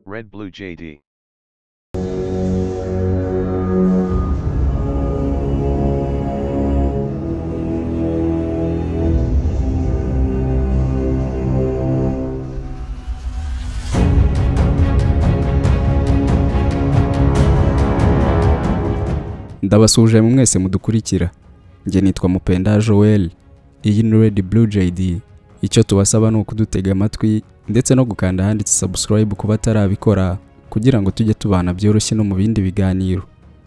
Red Blue JD. ndabasuje mu mwese mudukurikira njye nitwa mupenda joel iyi ni red blue jd icyo tubasaba ni ukudutega amatwi ndetse no gukanda ahanditse subscribe ku batarabikora kugira ngo tujye tubana byoroshye no mu bindi biganiro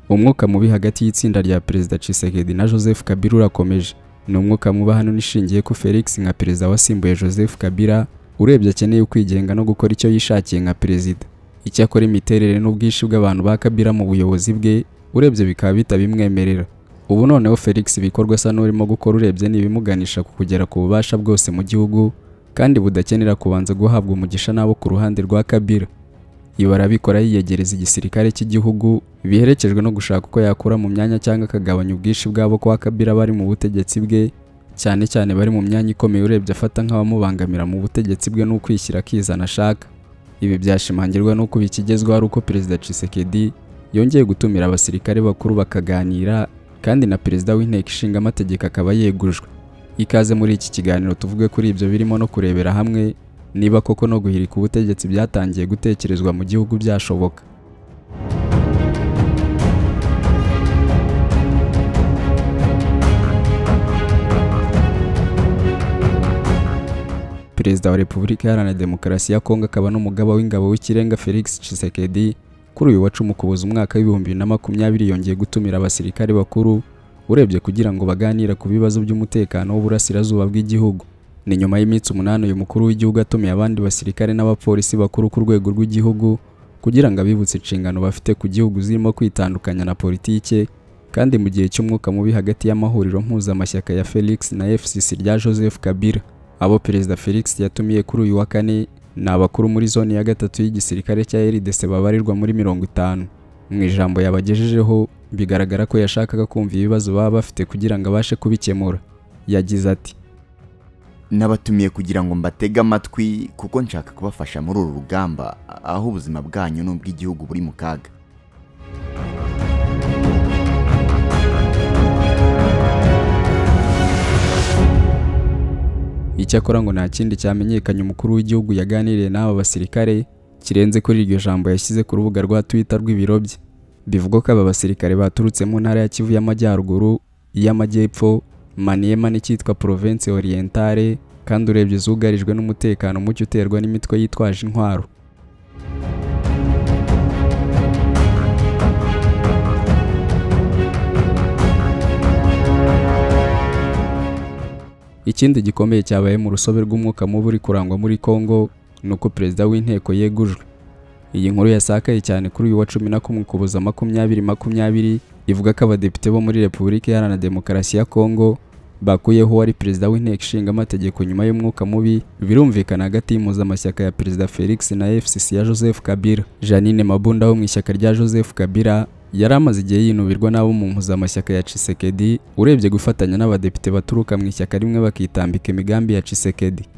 umwuka mubi hagati y'itsinda rya perezida Tshisekedi na joseph kabila urakomeje ni umwuka mubi hano nishingiye ko felix nka perezida wasimbuye joseph kabila urebye akeneye kwigenga no gukora icyo yishakiye nka perezida icyakora imiterere n'ubwinshi bw'abantu ba kabila mu buyobozi bwe urebye bikaba bitabimwemerera ubu noneho felix ibikorwa asa n'urimo gukora urebye n'ibimuganisha ku kugera ku bubasha bwose mu gihugu kandi budakenera kubanza guhabwa umugisha n'abo ku ruhande rwa kabila ibi arabikora yiyegereza igisirikare cy'igihugu biherekejwe no gushaka uko yakura mu myanya cyangwa akagabanya ubwinshi bw'abo kwa kabila bari mu butegetsi bwe cyane cyane bari mu myanya ikomeye urebye afata nk'abamubangamira mu butegetsi bwe n'ukwishyira akizana ashaka ibi byashimangirwa n'uko bikigezweho ari uko perezida Tshisekedi yongeye gutumira abasirikare bakuru bakaganira kandi na perezida w'inteko ishinga amategeko akaba yegujwe ikaze muri iki kiganiro tuvuge kuri ibyo birimo no kurebera hamwe niba koko no guhirika ubutegetsi byatangiye gutekerezwa mu gihugu byashoboka perezida wa repubulika iharanira demokarasi ya kongo akaba n'umugaba w'ingabo w'ikirenga felix Tshisekedi kuri uyu wa cumi ukuboza umwaka w'ibihumbi bibiri na makumyabiri yongeye gutumira abasirikare bakuru urebye kugira ngo baganire ku bibazo by'umutekano w'uburasirazuba bw'igihugu ni nyuma y'iminsi umunani uyu mukuru w'igihugu atumiye abandi basirikare n'abapolisi bakuru ku rwego rw'igihugu kugira ngo abibutse inshingano bafite ku gihugu zirimo kwitandukanya na politike kandi mu gihe cy'umwuka mubi hagati y'amahuriro mpuzamashyaka ya felix na fcc rya joseph kabila abo perezida felix yatumiye kuri uyu wa kane ni abakuru muri zone ya gatatu y'igisirikare cya RDC babarirwa muri mirongo itanu mu ijambo yabagejejeho bigaragara ko yashakaga kumva ibibazo baba bafite kugira ngo abashe kubikemura yagize ati nabatumiye kugira ngo mbatege amatwi kuko nshaka kubafasha muri uru rugamba aho ubuzima bwanyu n'ubw'igihugu buri mu kaga icyakora ngo nta kindi cyamenyekanye umukuru w'igihugu yaganiriye n'aba basirikare kirenze kuri iryo jambo yashyize ku rubuga rwa twitter rw'ibiro bye bivugwa ko aba basirikare baturutse mu ntara ya kivu y'amajyaruguru iy'amajyepfo maniyema n'icyitwa province orientale kandi urebye zugarijwe n'umutekano muke uterwa n'imitwe yitwaje intwaro ikindi gikomeye cyabaye mu rusobe rw'umwuka mubi uri kurangwa muri Congo ni uko perezida w'inteko yegujwe iyi nkuru yasakaye cyane kuri uyu wa cumi na kumwe ukuboza makumyabiri makumyabiri ivuga ko abadepite bo muri repubulika iharanira demokarasi ya Congo bakuyeho uwari perezida w'inteko ishinga amategeko nyuma y'umwuka mubi birumvikana hagati y'impuzamashyaka ya perezida felix na fcc ya joseph kabila janine mabunda wo mu ishyaka rya joseph kabila yari amaze igihe yinubirwa n'abo mu mpuzamashyaka ya Tshisekedi urebye gufatanya n'abadepite baturuka mu ishyaka rimwe bakitambika imigambi ya Tshisekedi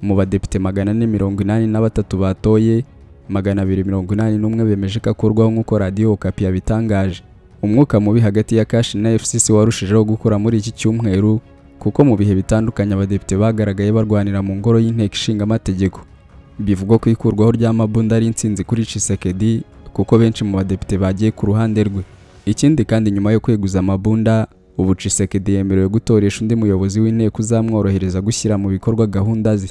mu badepite magana ane mirongo inani na batatu batoye magana abiri mirongo inani n'umwe bemeje ko akurwaho nk'uko radiyo okapi yabitangaje umwuka mubi hagati ya kashi na fcc warushijeho gukura muri iki cyumweru kuko mu bihe bitandukanye abadepite bagaragaye barwanira mu ngoro y'inteko ishinga amategeko bivugwa ko ikurwaho rya mabunda ari intsinzi kuri Tshisekedi kuko benshi mu badepite bagiye ku ruhande rwe ikindi kandi nyuma yo kweguza amabunda ubu Tshisekedi yemerewe gutoresha undi muyobozi w'inteko uzamworohereza gushyira mu bikorwa gahunda ze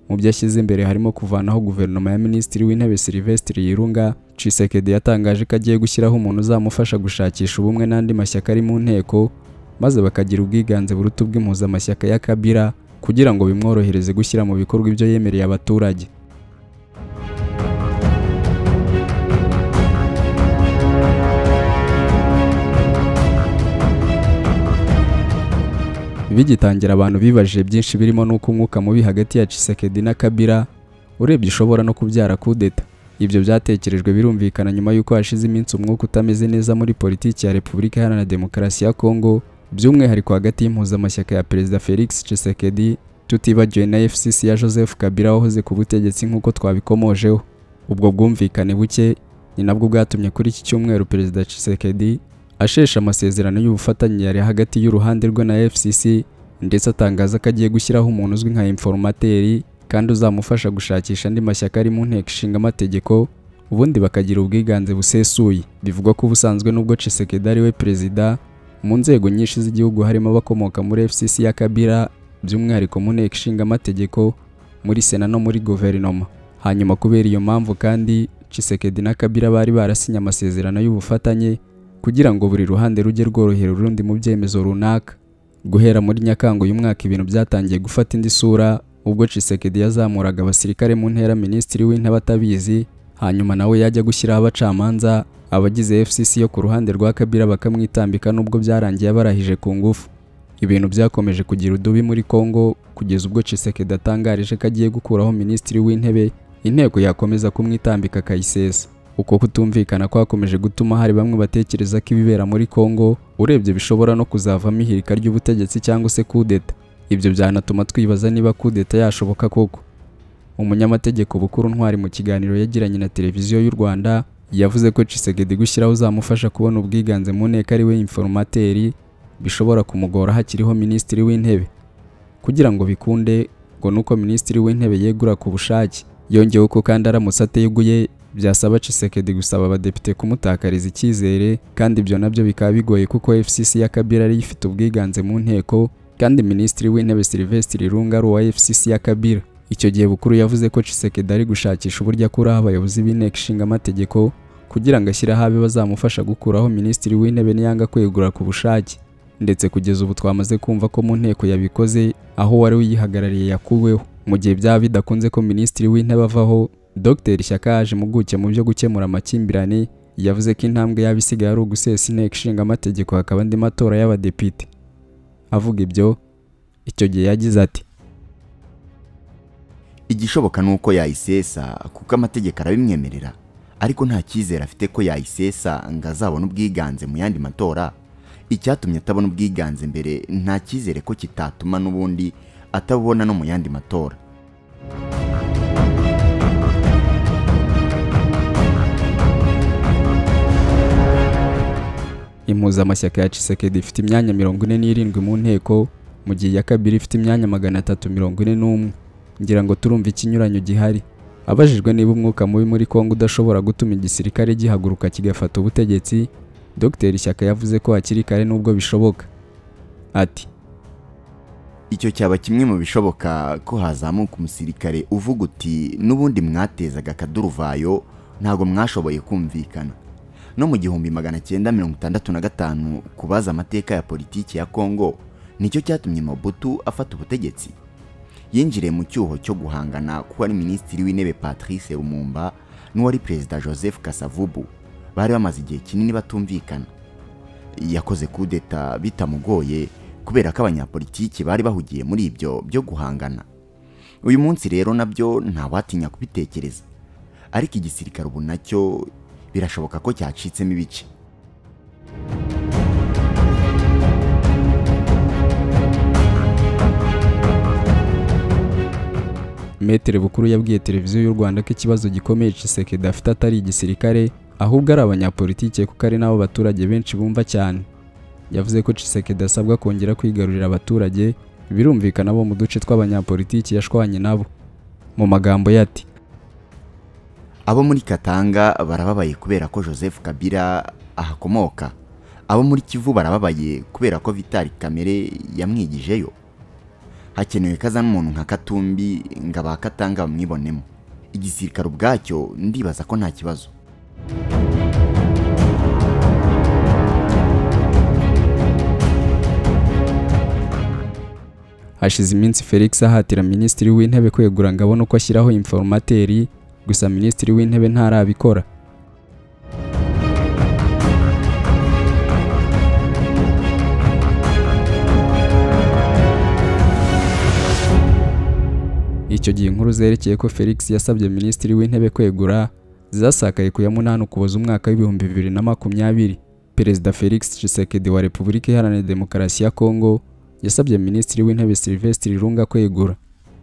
mu byo ashyize imbere harimo kuvanaho guverinoma ya minisitiri w'intebe Sylvestre Yirunga Tshisekedi yatangaje ko agiye gushyiraho umuntu uzamufasha gushakisha ubumwe n'andi mashyaka ari mu nteko maze bakagira ubwiganze buruta ubw'impuzamashyaka ya Kabila kugira ngo bimworohereze gushyira mu bikorwa ibyo yemereye abaturage bigitangira abantu bibajije byinshi birimo n'uko umwuka mubi hagati ya Tshisekedi na Kabila urebye ishobora no kubyara kudeta ibyo byatekerejwe birumvikana nyuma y'uko hashize iminsi umwuka utameze neza muri politiki ya Repubulika Iharanira Demokarasi ya Kongo by'umwihariko hagati y'impuzamashyaka ya Perezida Felix Tshisekedi tutibagiwe na FCC ya Joseph Kabila wahoze ku butegetsi nk'uko twabikomojeho ubwo bwumvikane buke ni nabwo bwatumye kuri iki cyumweru perezida Tshisekedi ashesha amasezerano y'ubufatanye yari hagati y'uruhande rwe na FCC ndetse atangaza ko agiye gushyiraho umuntu uzwi nka informateri kandi uzamufasha gushakisha andi mashyaka ari mu nteko ishinga amategeko ubundi bakagira ubwiganze busesuye bivugwa ko ubusanzwe n'ubwo Tshisekedi ari we perezida mu nzego nyinshi z'igihugu harimo abakomoka muri FCC ya Kabila by'umwihariko mu nteko ishinga amategeko muri sena no muri guverinoma hanyuma kubera iyo mpamvu kandi Tshisekedi na Kabila bari barasinye amasezerano y'ubufatanye kugira ngo buri ruhande rujye rworohera urundi mu byemezo runaka guhera muri Nyakanga uyu mwaka ibintu byatangiye gufata indi sura ubwo Tshisekedi yazamuraga abasirikare mu ntera minisitiri w'intebe atabizi hanyuma nawe yajya gushyiraho abacamanza abagize FCC yo ku ruhande rwa Kabila bakamwitambika nubwo byarangiye barahije ku ngufu ibintu byakomeje kugira udubi muri Congo kugeza ubwo Tshisekedi atangarije ko agiye gukuraho minisitiri w'intebe inteko yakomeza kumwitambika akayisesa uko kutumvikana kwakomeje gutuma hari bamwe batekereza ko ibibera muri Congo urebye bishobora no kuzavamo ihirika ry'ubutegetsi cyangwa se kudeta ibyo byanatuma twibaza niba kudeta yashoboka koko umunyamategeko bukuru ntwari mu kiganiro yagiranye na televiziyo y'u Rwanda yavuze ko Tshisekedi gushyiraho uzamufasha kubona ubwiganze mu nteko ari we informateri bishobora kumugora hakiriho minisitiri w'intebe kugira ngo bikunde ngo nuko minisitiri w'intebe yegura ku bushake yongeyeho ko kandi aramutse ateguye byasaba Tshisekedi gusaba abadepite kumutakariza icyizere kandi ibyo nabyo bikaba bigoye kuko FCC ya Kabila ariyo ifite ubwiganze mu nteko kandi minisitiri w'intebe Sylvestre Ilunga ari uwa FCC ya Kabila icyo gihe bukuru yavuze ko Tshisekedi ari gushakisha uburyo akuraho abayobozi b'inteko ishinga amategeko kugira ngo ashyireho abe bazamufasha gukuraho minisitiri w'intebe niyanga kwegura ku bushake ndetse kugeza ubu twamaze kumva ko mu nteko yabikoze aho wari uyihagarariye yakuweho mu gihe byaba bidakunze ko minisitiri w'intebe avaho Dr Shyaka yaje impuguke mu byo gukemura amakimbirane yavuze ko intambwe yaba isigaye ari ugusesa inteko ishinga amategeko hakaba andi matora y'abadepite avuga ibyo icyo gihe yagize ati igishoboka ni uko yayisesa kuko amategeko arabimwemerera ariko nta cyizere afite ko yayisesa ngo azabone ubwiganze mu yandi matora icyatumye atabona ubwiganze mbere nta cyizere ko kitatuma n'ubundi atabona no mu yandi matora impuzamashyaka ya Tshisekedi ifite imyanya mirongo ine n'irindwi mu nteko mu gihe iya kabiri ifite imyanya magana atatu mirongo ine n'umwe ngira ngo turumva ikinyuranyo gihari abajijwe niba umwuka mubi muri Kongo udashobora gutuma igisirikare gihaguruka kigafata ubutegetsi Dr Shyaka yavuze ko hakiri kare nubwo bishoboka ati icyo cyaba kimwe mu bishoboka ko hazamuka umusirikare uvuga uti n'ubundi mwatezaga akaduruvayo ntabwo mwashoboye kumvikana no mu gihumbi magana cyenda mirongo itandatu na gatanu kubaza amateka ya politiki ya Kongo nicyo cyatumye Mobutu afata ubutegetsi yinjiriye mu cyuho cyo guhangana kuko ari minisitiri w'intebe patrice rumumba n'uwari perezida joseph kasavubu bari bamaze igihe kinini batumvikana yakoze kudeta bitamugoye kubera ko abanyapolitiki bari bahugiye muri ibyo byo guhangana uyu munsi rero nabyo ntawatinya kubitekereza ariko igisirikare ubu nacyo birashoboka ko cyacitsemo ibice Metere Bukuru yabwiye televiziyo y'u Rwanda ko ikibazo gikomeye Tshisekedi afite atari igisirikare ahubwo ari abanyapolitike kuko ari nabo baturage benshi bumva cyane yavuze ko Tshisekedi asabwa kongera kwigarurira abaturage birumvikana bo mu duce tw'abanyapolitiki yashwanye nabo mu magambo ye ati abo muri Katanga barababaye kubera ko Joseph Kabila ahakomoka abo muri Kivu barababaye kubera ko Vitali Kamere yamwigijeyo hakenewe ko azana umuntu nka katumbi ngo abakatanga bamwibonemo igisirikare ubwacyo ndibaza ko nta kibazo hashize iminsi felix ahatira minisitiri w'intebe kwegura ngo abone uko ashyiraho informateri gusa minisitiri w'intebe ntarabikora icyo gihe inkuru zerekeye ko felix yasabye minisitiri w'intebe kwegura zasakaye ku ya munani ukuboza umwaka w'ibihumbi bibiri na makumyabiri perezida felix Tshisekedi wa repubulika iharanira demokarasi ya kongo yasabye minisitiri w'intebe sylvestre lunga kwegura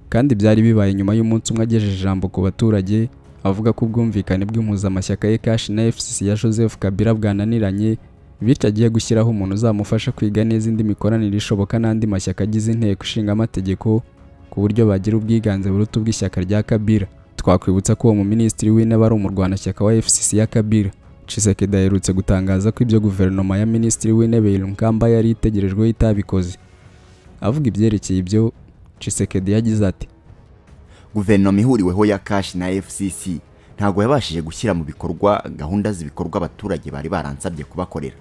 kandi byari bibaye nyuma y'umunsi umwe agejeje ijambo ku baturage avuga ko ubwumvikane bw'impuzamashyaka ye kashi na FCC ya Joseph Kabila bwananiranye bityo agiye gushyiraho umuntu uzamufasha kwiga neza indi mikoranire ishoboka n'andi mashyaka agize inteko ishinga amategeko ku buryo bagira ubwiganze buruta ubw'ishyaka rya Kabila twakwibutsa ko uwo muminisitiri w'intebe ari umurwanashyaka wa FCC ya Kabila Chisekedi aherutse gutangaza ko ibyo guverinoma ya minisitiri w'intebe Ilunkamba yari itegerejweho itabikoze avuga ibyerekeye ibyo Chisekedi yagize ati guverinoma ihuriweho ya kashi na fcc ntabwo yabashije gushyira mu bikorwa gahunda z'ibikorwa abaturage bari baransabye kubakorera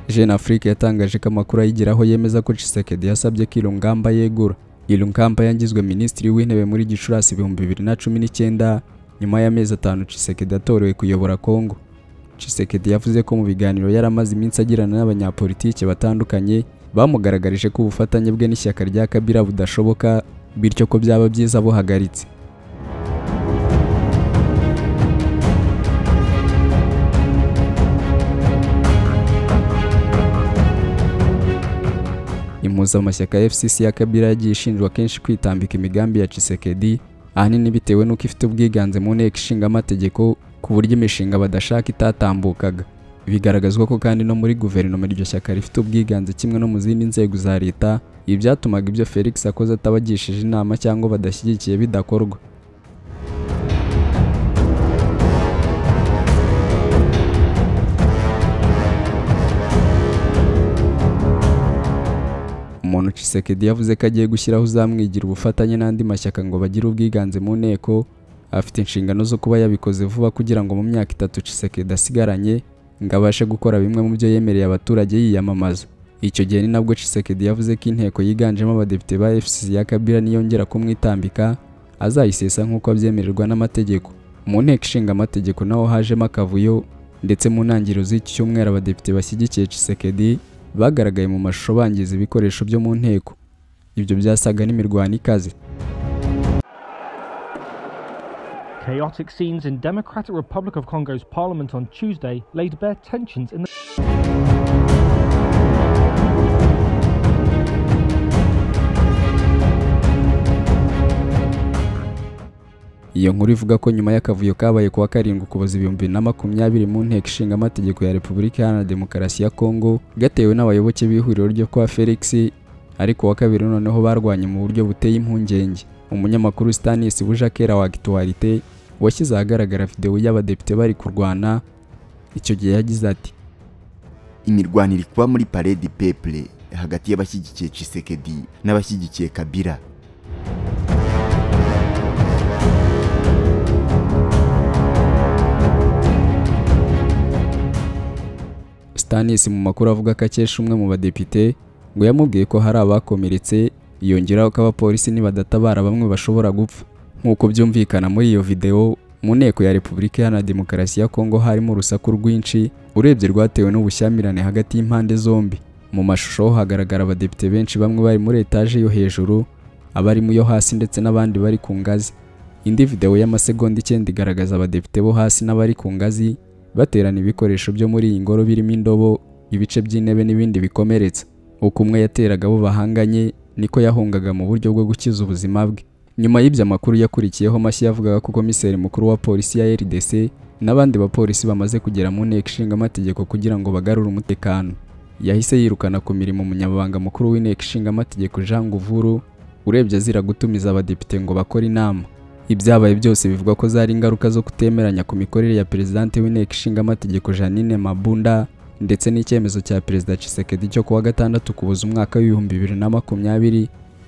Jeune Afrique yatangaje ko amakuru ayigeraho yemeza ko Tshisekedi yasabye ko Ilungamba yegura. Ilungamba yangizwe minisitiri w'intebe muri Gicurasi ibihumbi bibiri na cumi n'icyenda nyuma y'amezi atanu Tshisekedi atorewe kuyobora Congo. Tshisekedi yavuze ko mu biganiro yari amaze iminsi agirana n'abanyapolitike batandukanye bamugaragarije ko ubufatanye bwe n'ishyaka rya Kabila budashoboka bityo ko byaba byiza buhagaritse. impuzamashyaka ya FCC ya Kabila yagiye ishinjwa kenshi kwitambika imigambi ya Tshisekedi ahanini bitewe n'uko ifite ubwiganze mu nteko ishinga amategeko ku buryo imishinga badashaka itatambukaga bigaragazwa ko kandi no muri guverinoma iryo shyaka rifite ubwiganze kimwe no mu zindi nzego za leta ibi byatumaga ibyo Felix akoze atabagishije inama cyangwa badashyigikiye bidakorwa umuntu Tshisekedi yavuze ko agiye gushyiraho uzamwigira ubufatanye n'andi mashyaka ngo bagire ubwiganze mu nteko afite inshingano zo kuba yabikoze vuba kugira ngo mu myaka itatu Tshisekedi asigaranye ngo abashe gukora bimwe mu byo yemereye abaturage yiyamamaza icyo gihe ni nabwo Tshisekedi yavuze ko inteko yiganjemo abadepite ba FCC ya Kabila niyongera kumwitambika azayisesa nk'uko abyemererwa n'amategeko mu nteko ishinga amategeko naho hajemo akavuyo ndetse mu ntangiriro z'iki cyumweru abadepite bashyigikiye Tshisekedi bagaragaye mu mashusho bangiza ibikoresho byo mu nteko ibyo byasaga n'imirwano ikaze Chaotic scenes in Democratic Republic of Congo's parliament on Tuesday laid bare tensions in the Iyo nkuru ivuga ko nyuma y'akavuyo kabaye kuwa karindwi ukuboza ibihumbi bibiri na makumyabiri mu nteko ishinga amategeko ya Repubulika Iharanira Demokarasi ya Kongo gatewe n'abayoboke b'ihuriro ryo kwa Felix ariko uwa kabiri noneho barwanye mu buryo buteye impungenge umunyamakuru Stanis Bujakera wa Actualité washyize ahagaragara videwo y'abadepite bari kurwana icyo gihe yagize ati imirwanire kuba muri paredi peple hagati y'abashyigikiye Tshisekedi n'abashyigikiye Kabila Stanis mu makuru avuga ko akesha umwe mu badepite ngo yamubwiye ko hari abakomeretse yongeraho ko abapolisi nibadatabara bamwe bashobora gupfa nk'uko byumvikana muri iyo video mu nteko ya Repubulika Iharanira Demokarasi ya Kongo harimo urusaku rwinshi urebye rwatewe n'ubushyamirane hagati y'impande zombi mu mashusho ho hagaragara abadepite benshi bamwe bari muri etaje yo hejuru abari mu yo hasi ndetse n'abandi bari ku ngazi indi video y'amasegonda icyenda igaragaza abadepite bo hasi n'abari ku ngazi baterana ibikoresho byo muri iyi ngoro birimo indobo ibice by'intebe n'ibindi bikomeretsa uko umwe yateraga abo bahanganye niko yahungaga mu buryo bwo gukiza ubuzima bwe nyuma y'ibyo makuru yakurikiyeho mashyi yavugaga ko komiseri mukuru wa polisi ya RDC n'abandi bapolisi bamaze kugera mu nteko ishinga amategeko kugira ngo bagarure umutekano yahise yirukana ku mirimo umunyamabanga mukuru w'inteko ishinga amategeko Jean Nguvuru urebye azira gutumiza abadepite ngo bakore inama ibyabaye byose bivuga ko zari ingaruka zo kutemeranya ku mikorere ya perezidante w'inteko ishinga amategeko Janine Mabunda ndetse n'icyemezo cya perezida Tshisekedi cyo kuwa gatandatu kubuza umwaka w'ibihumbi bibiri na makumyabiri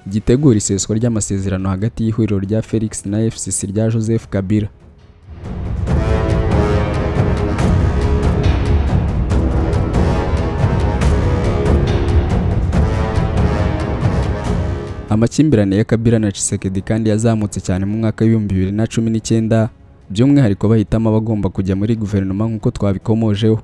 gitegura iseswa ry'amasezerano hagati y'ihuriro rya Felix na FCC rya Joseph Kabila Amakimbirane ya Kabila na Tshisekedi kandi yazamutse cyane mu mwaka w'ibihumbi bibiri na cumi n'icyenda by'umwihariko bahitamo abagomba kujya muri guverinoma nk'uko twabikomojeho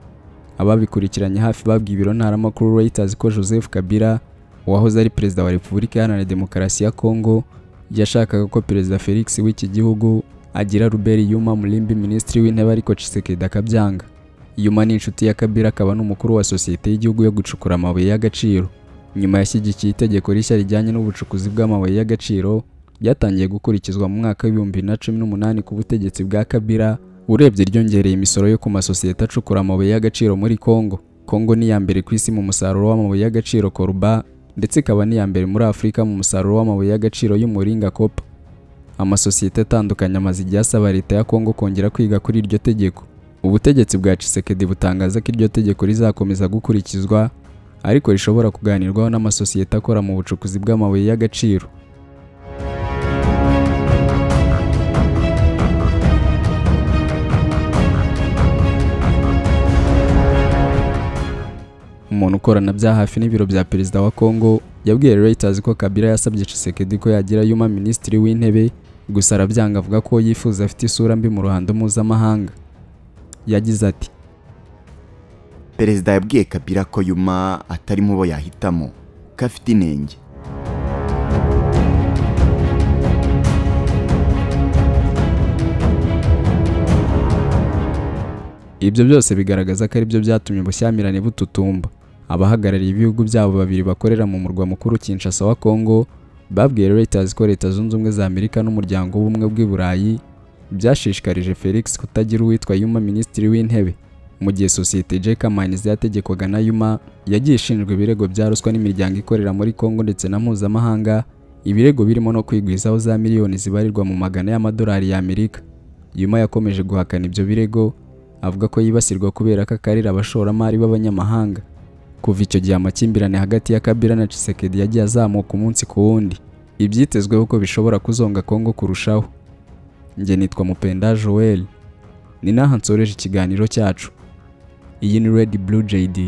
ababikurikiranye hafi babwiye ibiro ntaramakuru Reuters ko Joseph Kabila wahoze ari perezida wa Repubulika Iharanira Demokarasi ya Kongo yashakaga ko perezida Felix w'iki gihugu agira Robert Yuma Mulimbi minisitiri w'intebe ariko Tshisekedi akabyanga yuma ni inshuti ya kabila akaba n'umukuru wa sosiyete y'igihugu yo gucukura amabuye y'agaciro nyuma yashyigikiye itegeko rishya rijyanye n'ubucukuzi bw'amabuye y'agaciro ryatangiye gukurikizwa mu mwaka w'ibihumbi bibiri na cumi n'umunani ku butegetsi bwa kabila urebye ryongereye imisoro yo ku masosiyete acukura amabuye y'agaciro muri kongo kongo ni iya mbere ku isi mu musaruro w'amabuye y'agaciro koruba ndetse ikaba n'iya mbere muri afurika mu musaruro w'amabuye y'agaciro y'umuringa kopa amasosiyete atandukanye amaze igihe asaba leta ya kongo kongera kwiga kuri iryo tegeko ubutegetsi bwa Tshisekedi butangaza ko iryo tegeko rizakomeza gukurikizwa ariko rishobora kuganirwaho n'amasosiyete akora mu bucukuzi bw'amabuye y'agaciro umuntu ukorana bya hafi n'ibiro bya perezida wa Kongo yabwiye Reuters ko Kabila yasabye Tshisekedi ko yagira yuma minisitiri w'intebe gusa arabyanga avuga ko yifuza afite isura mbi mu ruhando mpuzamahanga yagize ati perezida yabwiye kabila ko yuma atari mu bo yahitamo ko afite inenge ibyo byose bigaragaza ko aribyo byatumye ubushyamirane bututumba abahagarariye ibihugu byabo babiri bakorera mu murwa mukuru Kinshasa wa Kongo babwiye Reuters ko leta zunze ubumwe za Amerika n'umuryango w'ubumwe bw'i Burayi byashishikarije Felix kutagira uwitwa Yuma minisitiri w'intebe mu gihe sosiyete Jeka Mines yategekwaga na Yuma yagiye ishinjwa ibirego bya ruswa n'imiryango ikorera muri Kongo ndetse na mpuzamahanga ibirego birimo no kwigwizaho za miliyoni zibarirwa mu magana y'amadolari y'Amerika Yuma yakomeje guhakana ibyo birego avuga ko yibasirwa kubera ko akarira abashoramari b'abanyamahanga kuva icyo gihe amakimbirane hagati ya Kabila na Tshisekedi yagiye azamuka umunsi ku wundi ibyitezweho ko bishobora kuzonga Kongo kurushaho njye nitwa Mupenda Joel ni naha nsoreje ikiganiro cyacu iyi ni Red Blue JD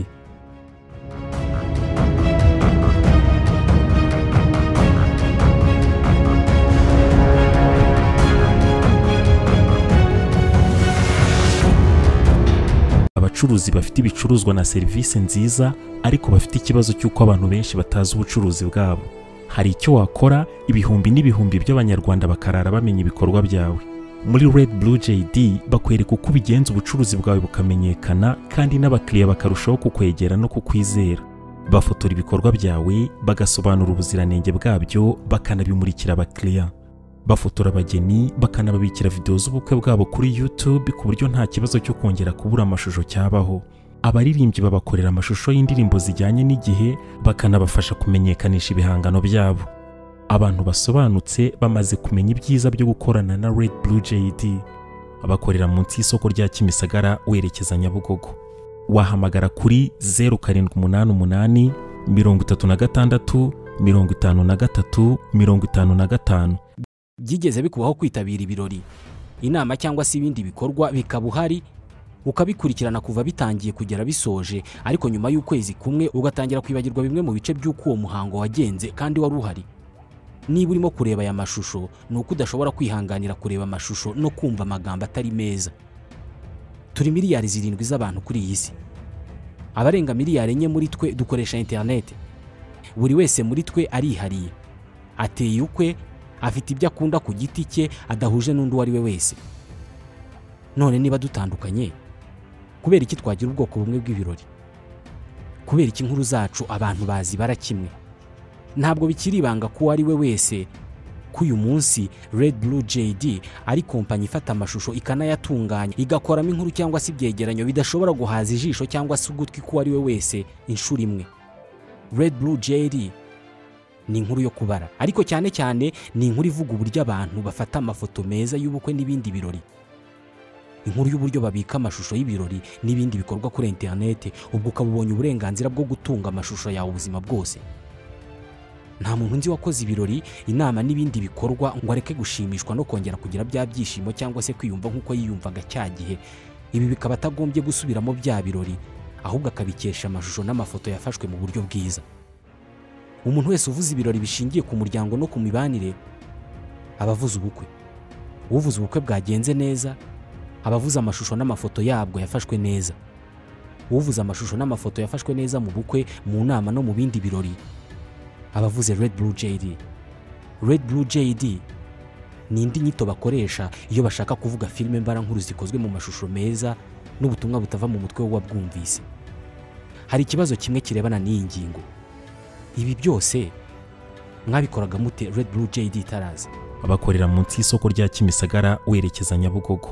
abacuruzi bafite ibicuruzwa na serivisi nziza ariko bafite ikibazo cy'uko abantu benshi batazi ubucuruzi bwabo hari icyo wakora ibihumbi n'ibihumbi by'abanyarwanda bakarara bamenya ibikorwa byawe muri Red Blue JD bakwereka uko ubigenza ubucuruzi bwawe bukamenyekana kandi n'abakiriya bakarushaho kukwegera no kukwizera bafotora ibikorwa byawe bagasobanura ubuziranenge bwabyo bakanabimurikira abakiriya bafotora abageni bakanababikira videwo z'ubukwe bwabo kuri YouTube ku buryo nta kibazo cyo kongera kubura amashusho cyabaho abaririmbyi babakorera amashusho y'indirimbo zijyanye n'igihe bakanabafasha kumenyekanisha ibihangano byabo abantu basobanutse bamaze kumenya ibyiza byo gukorana na Red Blue JD bakorera munsi y'isoko rya Kimisagara werekeza Nyabugogo wahamagara kuri 0788 36 53 55 byigeze bikubaho kwitabira ibirori inama cyangwa se ibindi bikorwa bikaba uhari ukabikurikirana kuva bitangiye kugera bisoje ariko nyuma y'ukwezi kumwe ugatangira kwibagirwa bimwe mu bice by'uko uwo muhango wagenze kandi wari uhari niba urimo kureba aya mashusho ni uko udashobora kwihanganira kureba amashusho no kumva amagambo atari meza turi miliyari zirindwi z'abantu kuri iyi si abarenga miliyari enye muri twe dukoresha interineti buri wese muri twe arihariye ateye ukwe afite ibyo akunda ku giti cye adahuje n'undi uwo ari we wese none niba dutandukanye kubera iki twagira ubwoko bumwe bw'ibirori kubera iki inkuru zacu abantu bazibara kimwe ntabwo bikiri ibanga ko uwo ari we wese ko uyu munsi Red Blue JD ari kompanyi ifata amashusho ikanayatunganya igakoramo inkuru cyangwa se ibyegeranyo bidashobora guhaza ijisho cyangwa se ugutwi k'uwo ari we wese inshuro imwe Red Blue JD ni inkuru yo kubara ariko cyane cyane ni inkuru ivuga uburyo abantu bafata amafoto meza y'ubukwe n'ibindi birori inkuru y'uburyo babika amashusho y'ibirori n'ibindi bikorwa kuri interinete ubwo ukaba ubonye uburenganzira bwo gutunga amashusho yawe ubuzima bwose nta muntu nzi wakoze ibirori inama n'ibindi bikorwa ngo areke gushimishwa no kongera kugira bya byishimo cyangwa se kwiyumva nk'uko yiyumvaga cya gihe ibi bikaba atagombye gusubiramo bya birori ahubwo akabikesha amashusho n'amafoto yafashwe mu buryo bwiza umuntu wese uvuze ibirori bishingiye ku muryango no ku mibanire aba avuze ubukwe uvuze ubukwe bwagenze neza aba avuze amashusho n'amafoto yabwo yafashwe neza uvuze amashusho n'amafoto yafashwe neza mu bukwe mu nama no mu bindi birori aba avuze Red Blue JD Red Blue JD ni indi nyito bakoresha iyo bashaka kuvuga filime mbarankuru zikozwe mu mashusho meza n'ubutumwa butava mu mutwe w'uwabwumvise hari ikibazo kimwe kirebana n'iyi ngingo ibi byose mwabikoraga mute red blue jd tarazi abakorera munsi y'isoko rya kimisagara werekeza nyabugogo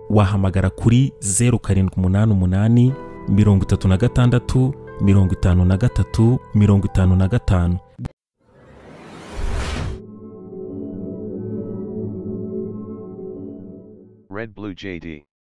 wahamagara kuri zeru karindwi umunani umunani mirongo itatu na gatandatu mirongo itanu na gatatu mirongo itanu na gatanu Red Blue JD.